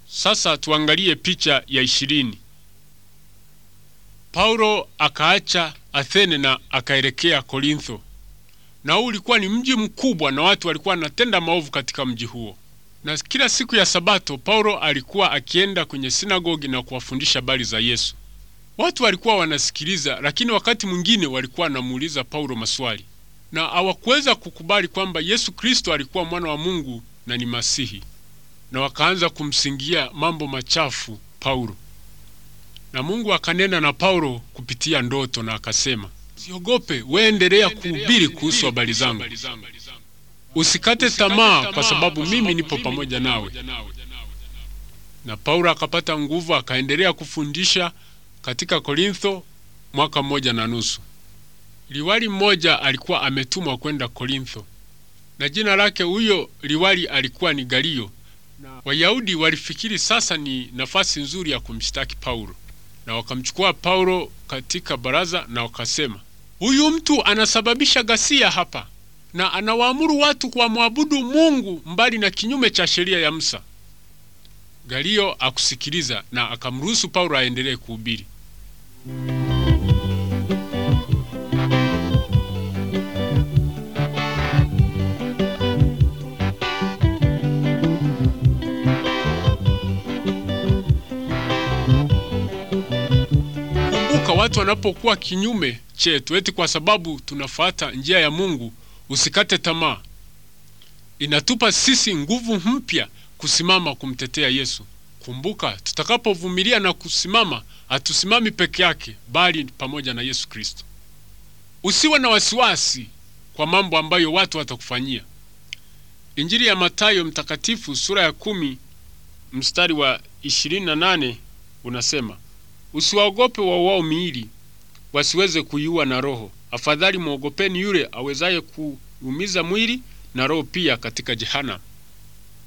Sasa tuangalie picha ya ishirini. Paulo akaacha Athene na akaelekea Korintho, na huu ulikuwa ni mji mkubwa na watu walikuwa wanatenda maovu katika mji huo. Na kila siku ya Sabato Paulo alikuwa akienda kwenye sinagogi na kuwafundisha habari za Yesu. Watu walikuwa wanasikiliza, lakini wakati mwingine walikuwa wanamuuliza Paulo maswali, na hawakuweza kukubali kwamba Yesu Kristo alikuwa mwana wa Mungu na ni Masihi, na wakaanza kumsingia mambo machafu Paulo. Na Mungu akanena na Paulo kupitia ndoto na akasema, usiogope, wewe endelea kuhubiri kuhusu habari zangu, usikate tamaa, kwa sababu mimi nipo pamoja nawe. Na Paulo akapata nguvu, akaendelea kufundisha katika Korintho mwaka mmoja na nusu. Liwali mmoja alikuwa ametumwa kwenda Korintho, na jina lake huyo liwali alikuwa ni Galio. Na Wayahudi walifikiri sasa ni nafasi nzuri ya kumshtaki Paulo, na wakamchukua Paulo katika baraza na wakasema, huyu mtu anasababisha ghasia hapa na anawaamuru watu kuwamwabudu Mungu mbali na kinyume cha sheria ya Musa. Galio akusikiliza na akamruhusu Paulo aendelee kuhubiri. Kumbuka, watu wanapokuwa kinyume chetu, eti kwa sababu tunafuata njia ya Mungu, usikate tamaa. Inatupa sisi nguvu mpya kusimama kumtetea Yesu. Kumbuka, tutakapovumilia na kusimama, hatusimami peke yake, bali pamoja na Yesu Kristo. Usiwe na wasiwasi kwa mambo ambayo watu watakufanyia. Injili ya Mathayo mtakatifu sura ya kumi mstari wa ishirini na nane unasema, usiwaogope wauao miili wasiweze kuiua na roho, afadhali mwogopeni yule awezaye kuumiza mwili na roho pia katika jehanamu.